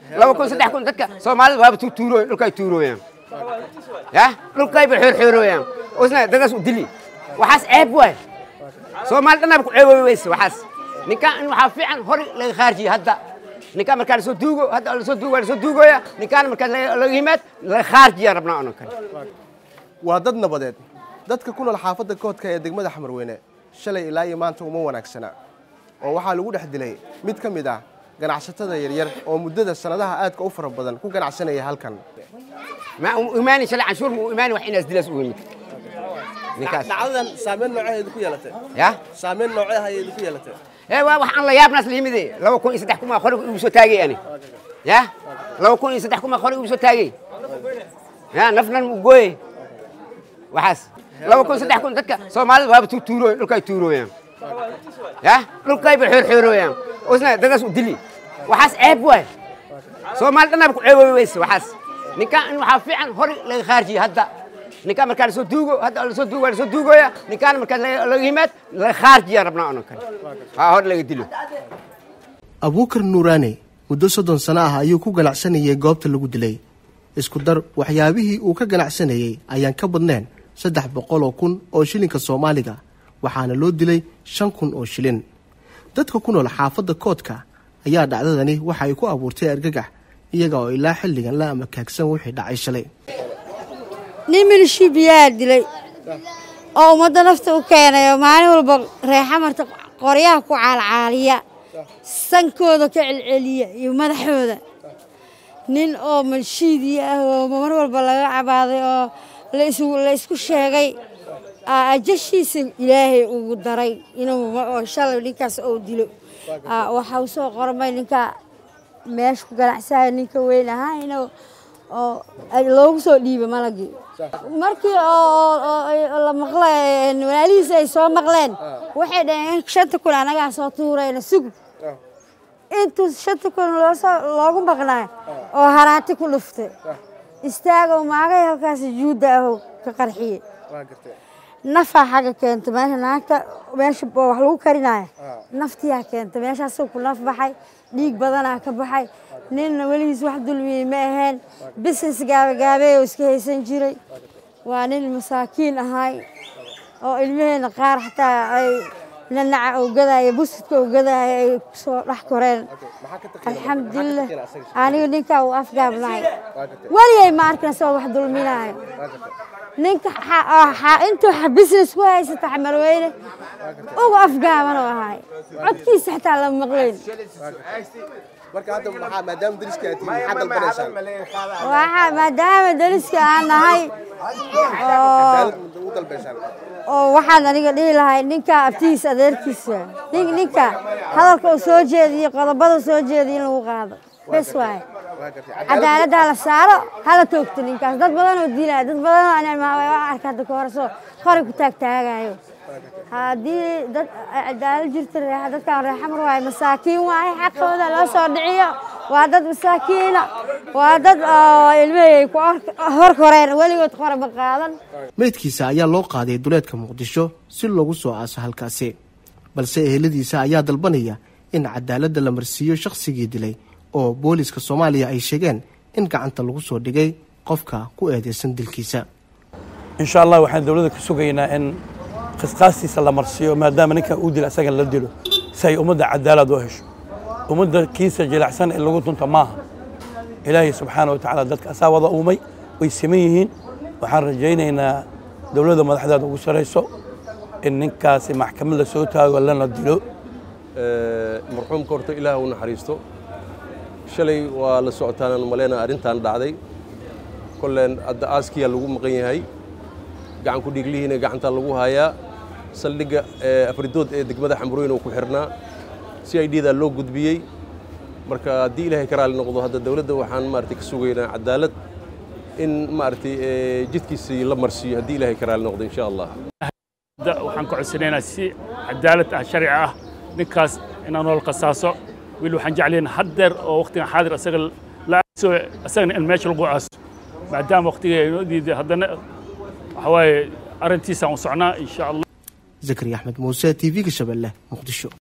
laba kun saddex kun dadka soomaalida waaba tuurooy dhulkay tuurooyaan ya dhulkayba xoorxoorooyaan isna dadaas u dili waxaas ceeb waay soomaali dhanaba ku ceeboobi weyse waxaas ninkaan in waxaa fiican hore laga khaarjiye hadda ninkaan markaa lasoo duugo hadda lasoo duugo waa lasoo duugoya ninkaan markaa laga yimaad laga khaarjiya rabnaa onan kale waa dad nabadeed dadka ku nool xaafadda koodka ee degmada xamarweyne shalay ilaa iyo maanta uma wanaagsana oo waxaa lagu dhex dilay mid ka mid ah ganacsatada yaryar oo muddada sannadaha aadka u fara badan ku ganacsanaya halkan ma imaani shalay canshuur ma u imaani wax inaas dilaas u yimid ninkaas dhacdadan saameyn nooceedu ku yeelatay ya saameyn nooceedu ku yeelatay ee waa waxaan la yaabnaas la yimide laba kun iyo saddex kun maa qoriga igu soo taagay ani ya laba kun iyo saddex kun maa qoriga igu soo taagay ya nafnan u gooye waxaas laba kun saddex kun dadka soomaalida waaba tuurooy dhulkay tuurooyaan ya dhulkayba xoorxoorooyaan isna dadaas u dili waxaas ceeb waay soomaali dhanaba ku ceeboobi weyse waxaas ninkaan in waxaa fiican hore laga khaarjiye hadda ninkaan markaa lasoo duugo hadda lasoo duugo waa lasoo duugoya ninkaan markaa laga yimaad laga khaarjiya rabnaa onan kale waa hore laga dilo abuukar nuuraane muddo soddon sano ah ayuu ku ganacsanayay goobta lagu dilay isku dar waxyaabihii uu ka ganacsanayey ayaan ka badnayn saddex boqol oo kun oo shilinka soomaaliga waxaana loo dilay shan kun oo shilin dadka ku nool xaafadda koodka ayaa dhacdadani waxa ay ku abuurtay argagax iyaga oo ilaa xilligan la amakaagsan wixii dhacay shalay nin milishibiyaa dilay oo ummadda nafta u keenay oo maalin walba reexamarta qoryaha ku caalcaaliya sankooda ka celceliya iyo madaxooda nin oo malshiidii ah oo mar walba laga cabaaday oo la isku sheegay ajashiisa ilaahay ugu daray inuu shalay ninkaas ou dilo waxa uu soo qormay ninka meesha ku ganacsaya ninka weyn ahaa inuu oo loogu soo dhiiba malagii markii la maqlay walaalihiisa ay soo maqleen waxay dhaheen shanta kun anagaa soo tuurayna sugub intuu shanta kun loogu maqnaa oo haraati ku dhuftay istaagow maagay halkaas juudda ahow ka qarxiye nafaa xagga keenta meesha naagta meesha wax lagu karinaayo naftiyaa keenta meeshaasuu ku naf baxay dhiig badanaa ka baxay ninna weligiis wax dulmiyey ma aheen business gaabagaabee oo iska haysan jiray waa nin masaakiin ahay oo ilmaheenna qaar xataa ay nanaca ogadaayo buskudka ogadaayo ay kusoo dhex koreen alxamdulilah aniga ninkaa uu afgaabnahay weligay ma arkin isagoo wax dulminaayo ninka intuu business ku haysata xamarweyne uga afgaaban oo ahay codkiisa xataa lama maqlayn waxaa maadaama dariska aan nahay oo waxaan aniga dhihi lahay ninka abtihiisa adeerkiisa ninka hadalka uu soo jeediyo qodobada soo jeediyo in lagu qaado bes waaye cadaaladdaa la saaro hala toogto ninkaas dad badan oo dilaya dad badan oo arka hadda kahorasoo horay ku taagtaagayo haddii dad cadaalad jirta dadkaan reexamar waaye masaakiin waaye xaqooda loo soo dhiciyo waa dad masaakiina waa dad ilmahey ku hor koreen weligood qoraba qaadan meydkiisa ayaa loo qaaday duleedka muqdisho si loogu soo aaso halkaasi balse eheladiisa ayaa dalbanaya in cadaaladda la marsiiyo shakhsigii dilay oo booliska soomaaliya ay sheegeen in gacanta lagu soo dhigay qofka ku eedeysan dilkiisa insha allah waxaan dowladda ka sugaynaa in qisqaastiisa la marsiiyo maadaama ninkan uu dila isagan la dilo si ay ummadda cadaalad u hesho ummadda kiisa jilacsan ee lagu dunta maaha ilaahay subxaana wa tacaala dadka asaa wada uumay way siman yihiin waxaan rajaynaynaa dowladda madaxdeeda ugu sarayso in ninkaasi maxkamad la soo taago lana dilo marxuumka horta ilaah u naxariisto shalay waa la socotaan maleyna arrintan dhacday kolleen hadda aaskiyaa lagu maqan yahay gacan ku dhiiglihiina gacanta lagu hayaa saldhigga afridood ee degmada xamrooyin oo ku xirnaa si ay dhiidaa loo gudbiyey marka haddii ilaahay ka raali noqdo hadda dowladda waxaan maaragtay ka sugaynaa cadaalad in maaragtay jidkiisii la marsiiyo haddii ilaahay ka raali noqdo insha allah waxaan ka codsanaynaa si cadaalad ah sharci ah ninkaas inaan nool qasaaso weli waxaan jeclayn haddeer oo waqtigan xaadir asaga la aaso asagana in meesha lagu aaso maadaama waqtiga inoo diiday haddana waxa waaye arrintiisaan u socnaa insha allah zakariya axmed muuse t v-ga shabeelle muqdisho